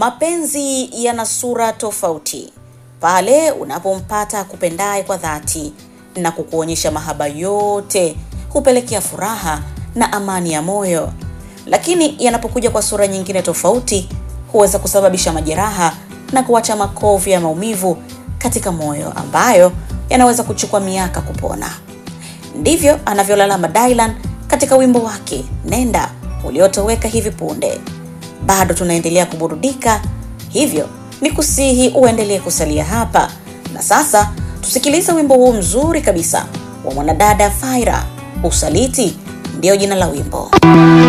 Mapenzi yana sura tofauti pale unapompata kupendaye kwa dhati na kukuonyesha mahaba yote, hupelekea furaha na amani ya moyo, lakini yanapokuja kwa sura nyingine tofauti, huweza kusababisha majeraha na kuacha makovu ya maumivu katika moyo ambayo yanaweza kuchukua miaka kupona. Ndivyo anavyolalama Dylan katika wimbo wake Nenda uliotoweka hivi punde. Bado tunaendelea kuburudika, hivyo ni kusihi uendelee kusalia hapa. Na sasa tusikilize wimbo huu mzuri kabisa wa mwanadada Faira, Usaliti ndiyo jina la wimbo.